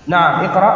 naam iqra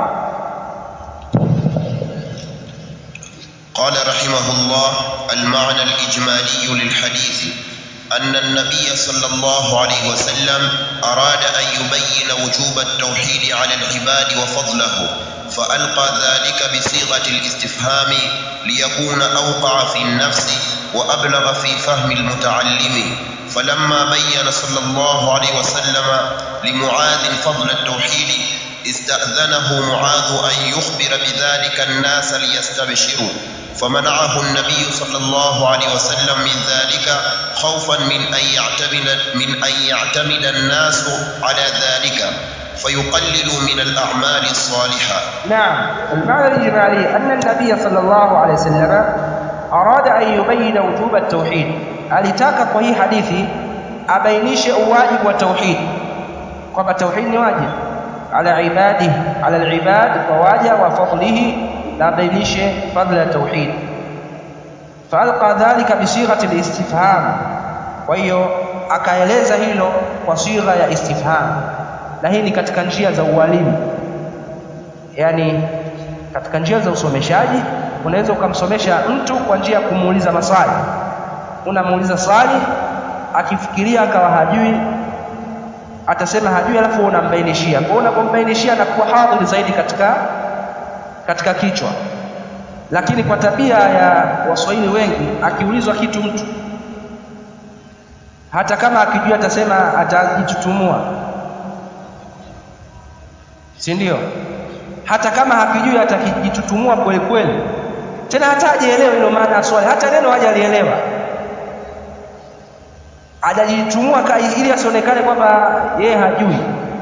قال رحمه الله المعنى الإجمالي للحديث أن النبي صلى الله عليه وسلم أراد أن يبين وجوب التوحيد على العباد وفضله فألقى ذلك بصيغة الاستفهام ليكون أوقع في النفس وأبلغ في فهم المتعلم فلما بين صلى الله عليه وسلم لمعاذ فضل التوحيد استأذنه معاذ أن يخبر بذلك الناس ليستبشروا فمنعه النبي صلى الله عليه وسلم من ذلك خوفا من أن يعتمد من أن يعتمد الناس على ذلك فيقللوا من الأعمال الصالحة نعم المعنى الإجمالي أن النبي صلى الله عليه وسلم أراد أن يبين وجوب التوحيد alitaka kwa hii hadithi abainishe uwajibu wa tauhid kwamba tauhid ni wajibu ala ibadi ala alibad kwa waja wa fadlihi na abainishe fadla ya tauhid faalqa dhalika bisighati listifham kwa hiyo akaeleza hilo kwa sigha ya istifham na hii ni katika njia za ualimu yani katika njia za usomeshaji unaweza ukamsomesha mtu kwa njia ya kumuuliza maswali unamuuliza swali akifikiria akawa hajui atasema hajui alafu unambainishia kwa unapombainishia anakuwa hadhiri zaidi katika katika kichwa lakini kwa tabia ya waswahili wengi akiulizwa kitu mtu hata kama akijua atasema atajitutumua si ndio hata kama hakijui atakijitutumua kweli kweli tena hata hajaelewa hilo maana ya swali hata neno hajalielewa hajajitumua ili asionekane kwamba yeye hajui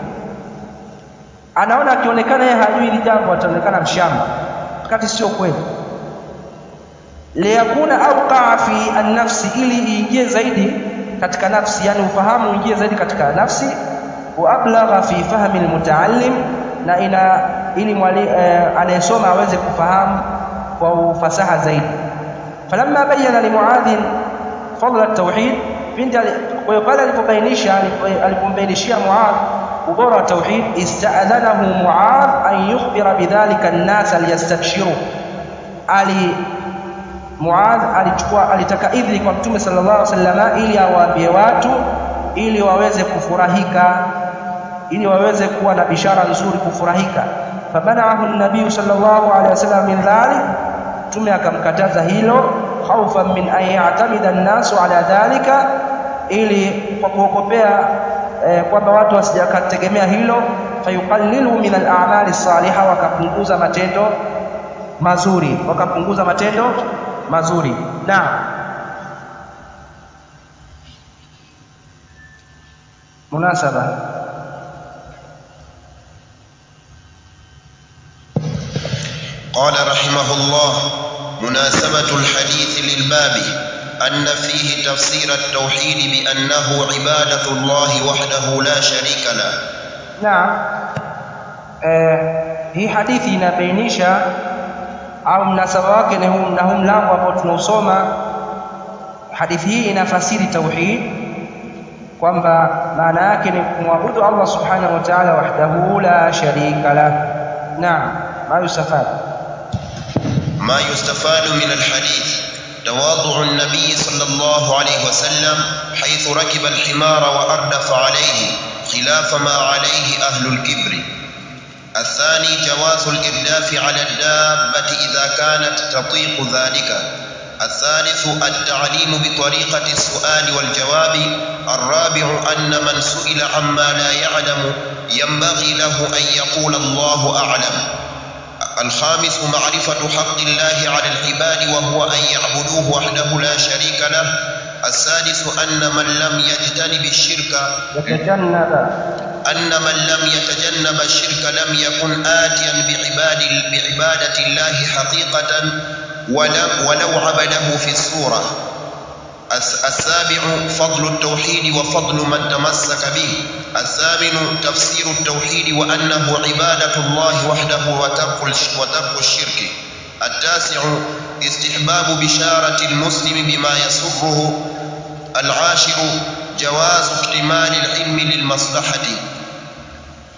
anaona akionekana yeye hajui hili jambo ataonekana mshamba wakati sio kweli liyakuna auqaa fi annafsi ili iingie zaidi katika nafsi yani ufahamu uingie zaidi katika nafsi wa ablagha fi fahmi almutaallim na ina ili mwali eh, anayesoma aweze kufahamu kwa ufasaha zaidi falamma bayyana limuadhin fadla at-tauhid pindi kwa hiyo pale alipobainisha alipombainishia Muadh ubora wa tauhid ista'adhanahu Muadh an yukhbira bidhalika an-nas liyastabshiru ali Muadh alichukua alitaka idhini kwa Mtume sallallahu alaihi wasallam ili awaambie watu ili waweze kufurahika ili waweze kuwa na bishara nzuri kufurahika fabanahu an-nabiy sallallahu alaihi wasallam min dhalik Mtume akamkataza hilo khaufan min an ya'tamida an-nasu ala dhalika ili kwa kuogopea eh, kwamba watu wasijakategemea hilo fayuqallilu min al-a'mali salihah wakapunguza matendo mazuri wakapunguza matendo mazuri na munasaba قال رحمه الله مناسبة الحديث للباب أن فيه تفسير التوحيد بأنه عبادة الله وحده لا شريك له نعم eh, hii hadithi inabainisha au mnasaba wake na huu na huu mlango ambao tunausoma hadithi hii inafasiri tauhid kwamba maana yake ni kumwabudu Allah subhanahu wa ta'ala wahdahu la sharika lah naam ma yustafad ما يستفاد من الحديث تواضع النبي صلى الله عليه وسلم حيث ركب الحمار وأردف عليه خلاف ما عليه أهل الكبر الثاني جواز الإرداف على الدابة إذا كانت تطيق ذلك الثالث التعليم بطريقة السؤال والجواب الرابع أن من سئل عما لا يعلم ينبغي له أن يقول الله أعلم الخامس معرفة حق الله على العباد وهو أن يعبدوه وحده لا شريك له السادس أن من لم يجتنب الشرك يتجنب أن من لم يتجنب الشرك لم يكن آتيا بعباد بعبادة الله حقيقة ولو, ولو عبده في الصورة السابع فضل التوحيد وفضل من تمسك به الثامن تفسير التوحيد وأنه عبادة الله وحده وترك وترك الشرك التاسع استحباب بشارة المسلم بما يسره العاشر جواز اكتمال العلم للمصلحة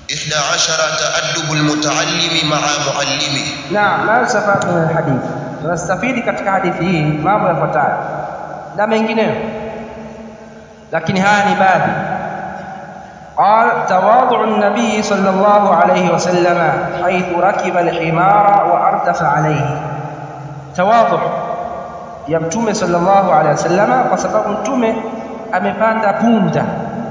إحدى عشر تأدب المتعلم مع معلمه naam ma yustafad min alhadith tunastafidi katika hadithi hii mambo yafuatayo na mengineyo lakini haya ni baadhi قال تواضع النبي صلى الله عليه وسلم حيث ركب الحمار وأردف عليه تواضع ya mtume sallallahu alaihi wasallama kwa sababu mtume amepanda punda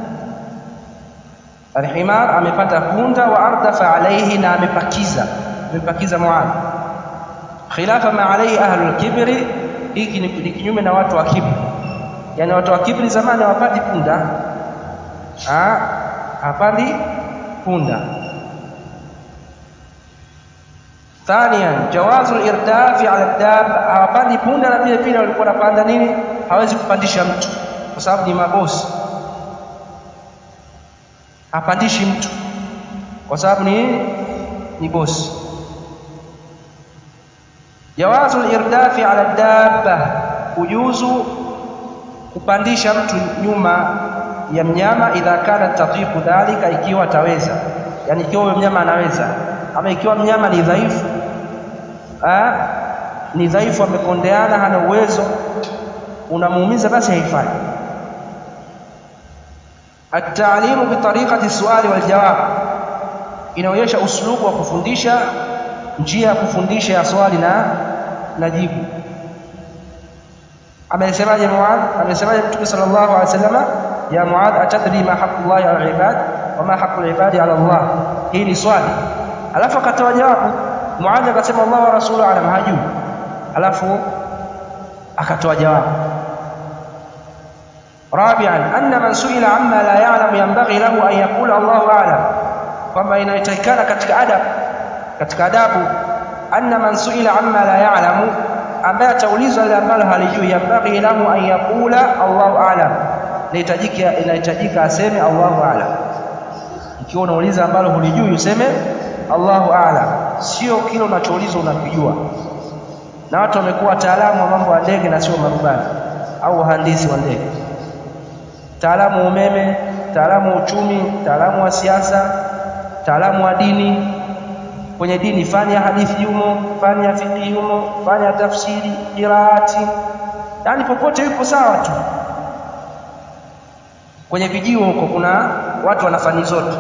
alhimar amepanda punda wa ardafa alaihi na amepakiza amepakiza muadh khilafa ma alaihi ahlul kibri hiki ni ni kinyume na watu wa kibri yani watu wa kibri zamani hawapandi punda ah hapandi punda ثانيا جواز الارداف على الدابه hawapandi punda na vile vile walikuwa wanapanda nini hawezi kupandisha mtu kwa sababu ni mabosi hapandishi mtu kwa sababu ni ni bosi jawazu al-irdafi ala dabba kujuzu kupandisha mtu nyuma ya mnyama idha kana tatiqu dhalika ikiwa ataweza yani ikiwa huyo mnyama anaweza ama ikiwa mnyama ni dhaifu ah ni dhaifu amekondeana hana uwezo unamuumiza basi haifai التعليم بطريقة السؤال والجواب inaonyesha uslubu wa kufundisha njia ya kufundisha ya swali na na jibu amesemaje Muadh amesemaje Mtume sallallahu alaihi wasallam ya Muadh atadri ma haqqullahi ala al-ibad wa ma haqqul ibadi ala Allah hii ni swali alafu akatoa jawabu Muadh akasema Allah wa rasuluhu alam hajui alafu akatoa jawabu رابعا أن من سئل عما لا يعلم ينبغي له أن يقول الله أعلم kwamba inatakikana katika adab katika adabu anna man suila amma la ya'lamu ambaye ataulizwa ile ambalo halijui yambaghi lahu an yaqula Allahu a'lam inahitajika inahitajika aseme Allahu a'lam ikiwa unauliza ambalo hulijui useme Allahu a'lam sio kile unachoulizwa unakijua na watu wamekuwa wataalamu wa mambo ya ndege na sio marubani au wahandisi wa ndege mtaalamu wa umeme mtaalamu wa uchumi mtaalamu wa siasa mtaalamu wa dini kwenye dini fani ya hadithi yumo fani ya fiqh yumo fani ya tafsiri qiraati yani popote yupo sawa tu kwenye vijio huko kuna watu wana fani zote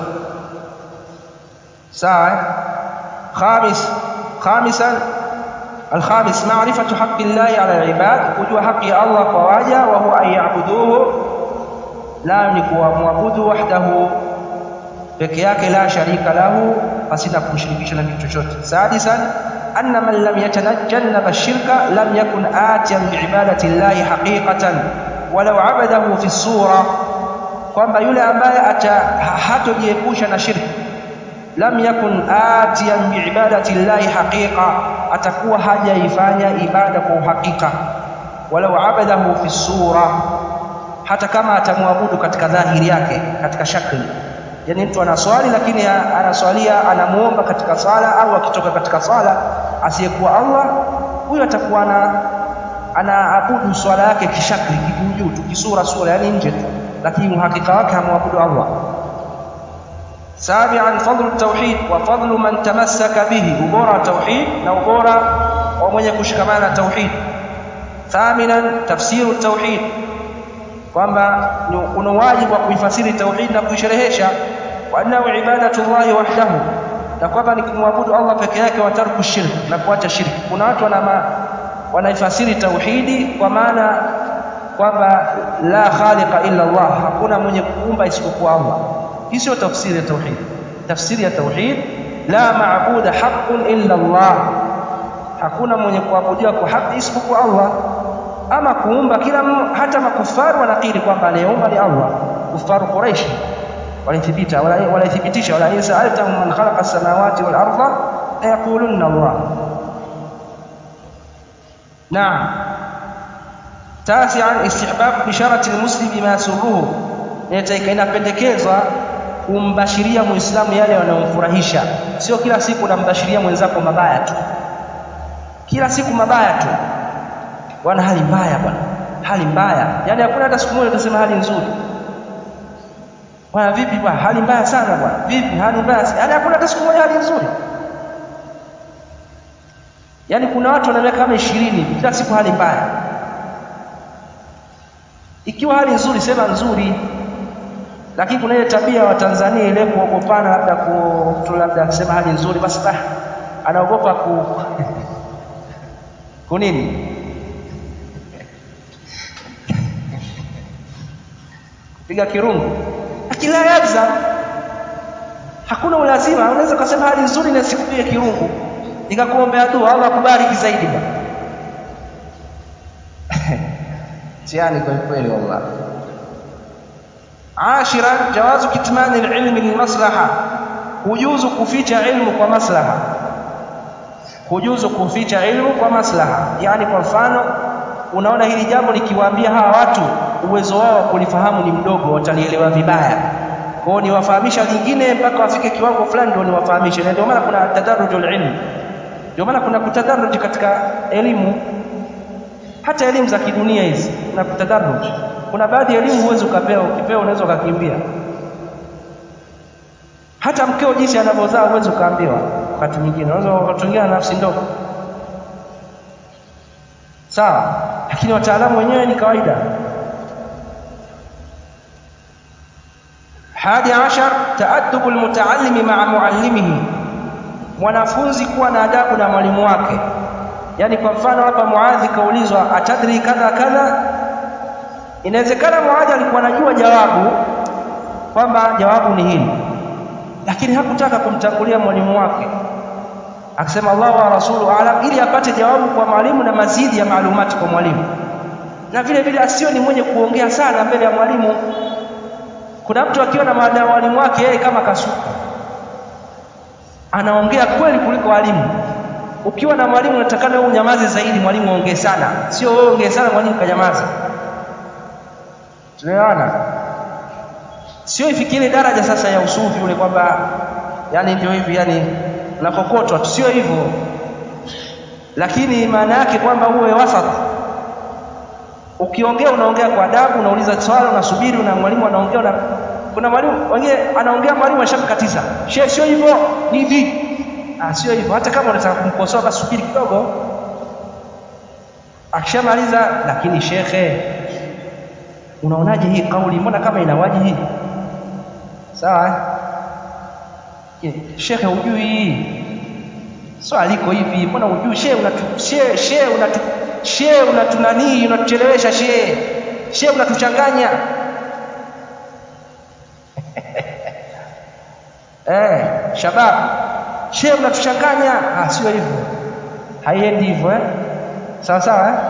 sawa eh? khamis khamisan الخامس معرفة حق الله على العباد وجوه حق الله فواجه وهو أن يعبدوه لا نكوامwabudu wahdahu peke yake la sharika lahu pasina kumshirikisha na kitu chochote sadisan anna man lam yatanajjannab ash-shirka lam yakun atiyan biibadati llahi haqiqatan walau abadahu fi sura kwamba yule ambaye hatojiepusha na shirki lam yakun atiyan biibadati llahi haqiqa atakuwa hajaifanya ibada kwa uhakika walau abadahu fi sura hata kama atamwabudu katika dhahiri yake katika shakli yani mtu anaswali lakini anaswalia anamuomba katika sala au akitoka katika sala asiyekuwa Allah huyo atakuwa ana anaabudu swala yake kishakli kijuujuu tu kisura sura yani nje tu lakini uhakika wake hamwabudu Allah سابعا فضل التوحيد وفضل من تمسك به ubora tauhid na ubora wa mwenye kushikamana na tauhid ثامنا تفسير التوحيد kwamba kuna wajibu wa kuifasiri tauhid na kuisherehesha wa annahu ibadatullahi wahdahu na kwamba ni kumwabudu Allah peke yake wa tarku shirk na kuacha shirki kuna watu wana wanaifasiri tauhidi kwa maana kwamba la khaliqa illa Allah hakuna mwenye kuumba isipokuwa Allah hii sio tafsiri ya tauhid tafsiri ya tauhid la maabuda haqqun illa Allah hakuna mwenye kuabudiwa kwa haki isipokuwa Allah ama kuumba kila hata makufaru wanakiri kwamba anayeumba ni Allah kufaru Quraish walithibita walithibitisha wala in sa'altahum man khalaqa as-samawati wal arda la yaqulunna Allah نعم تاسعا استحباب بشارة المسلم بما يسره inapendekezwa kumbashiria muislamu yale yanayomfurahisha sio kila siku unambashiria mwenzako mabaya tu kila siku mabaya tu wana hali mbaya bwana hali mbaya yani hakuna hata siku moja utasema hali nzuri bwana vipi bwana hali mbaya sana bwana vipi hali mbaya sana yaani hakuna hata siku moja hali nzuri yaani kuna watu wana miaka kama ishirini kila siku hali mbaya ikiwa hali nzuri sema nzuri lakini kuna ile tabia wa Tanzania ile kuogopana labda ku mtu labda akisema hali nzuri basi bah anaogopa ku kunini kupiga kirungu lakini la yalzam hakuna ulazima unaweza kusema hali nzuri na sikupige kirungu nikakuombea dua Allah akubariki zaidi ba tiani kwa kweli wallahi عاشرا جواز كتمان العلم للمصلحة kujuzu kuficha ilmu kwa maslaha kujuzu kuficha ilmu kwa maslaha yani kwa mfano unaona hili jambo likiwaambia hawa watu uwezo wao wa kulifahamu ni mdogo watalielewa vibaya kwao niwafahamisha lingine mpaka wafike kiwango fulani ndio niwafahamishe na ndio maana kuna tadarrujul ilm ndio maana kuna kutadarruj katika elimu hata elimu za kidunia hizi kuna kutadarruj kuna baadhi ya elimu huwezi ukapewa ukipewa unaweza ukakimbia hata mkeo jinsi anavyozaa huwezi ukaambiwa wakati mwingine unaweza ukatungia nafsi ndogo sawa lakini wataalamu wenyewe ni kawaida hadi ashar taaddubu almutaallimi maa muallimihi mwanafunzi kuwa na adabu na mwalimu wake yaani kwa mfano hapa muadhi kaulizwa atadri kadha kadha inawezekana muadhi alikuwa anajua jawabu kwamba jawabu ni hili lakini hakutaka kumtangulia mwalimu wake akisema Allah wa rasulu alam ili apate jawabu kwa mwalimu na mazidi ya maalumati kwa mwalimu na vile vile asiwe ni mwenye kuongea sana mbele ya mwalimu kuna mtu akiwa na mwalimu wake yeye kama kasuku anaongea kweli kuliko walimu ukiwa na mwalimu unatakana wewe unyamaze zaidi mwalimu aongee sana sio wewe ongee sana mwalimu kanyamaza tunaelewana sio ifikie daraja sasa ya usufi ule kwamba yani ndio hivi yani nakokotwa tu sio hivyo lakini maana yake kwamba uwe wasat ukiongea unaongea kwa adabu unauliza swali unasubiri una mwalimu anaongea na kuna mwalimu wengine anaongea mwalimu ashamkatiza shehe sio hivyo ni hivi ah sio hivyo hata kama unataka kumkosoa basi subiri kidogo akishamaliza lakini shekhe unaonaje hii kauli mbona kama ina wajihi sawa shekhe hujui hii swali liko hivi mbona hujui shehe unatu shehe shehe unatu shehe unatunanii unatuchelewesha shehe shehe unatuchanganya eh shabab shehe unatuchanganya ah sio hivyo haiendi hivyo eh sawa sawa eh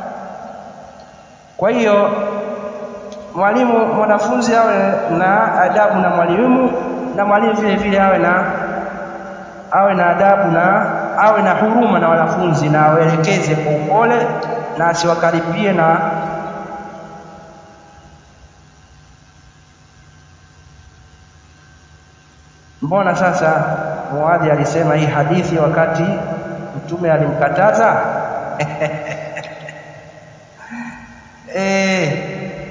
kwa hiyo mwalimu mwanafunzi awe na adabu na mwalimu na mwalimu vile vile awe na awe na adabu na awe na huruma na wanafunzi na awaelekeze kwa upole na asiwakaribie na mbona sasa muadhi alisema hii hadithi wakati mtume alimkataza eh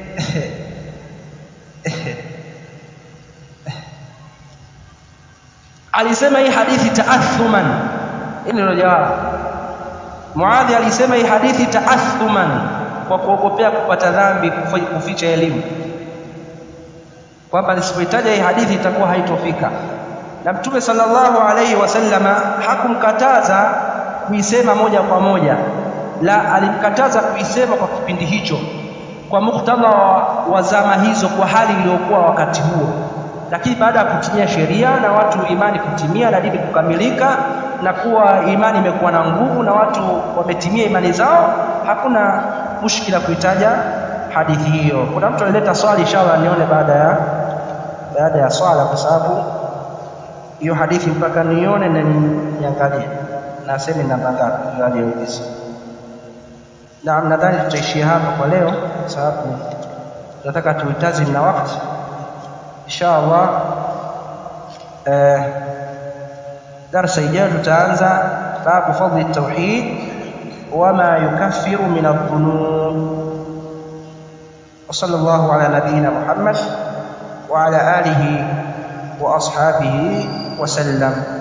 alisema hii hadithi taathuman hili ndio jawabu Muadhi alisema hii hadithi taathuman kwa kuogopea kupata dhambi kuficha elimu kwamba nisipoitaja hii hadithi itakuwa haitofika na mtume sallallahu alaihi wasallama hakumkataza kuisema moja kwa moja la alimkataza kuisema kwa kipindi hicho kwa muktadha wa zama hizo kwa hali iliyokuwa wakati huo lakini baada ya kutimia sheria na watu imani kutimia na dini kukamilika na kuwa imani imekuwa na nguvu na watu wametimia imani zao hakuna mushkila kuitaja hadithi hiyo kuna mtu alileta swali inshallah nione baada ya baada ya swala kwa sababu hiyo hadithi mpaka nione na niangalie na aseme namba ngapi aliyouliza naam nadhani tutaishia hapa kwa leo kwa sababu tunataka tuitazim na wakati insha Allah eh, darsa ijayo tutaanza babu fadli tauhid wama yukaffiru min adh-dhunub وصلى الله على نبينا محمد وعلى آله وأصحابه وسلم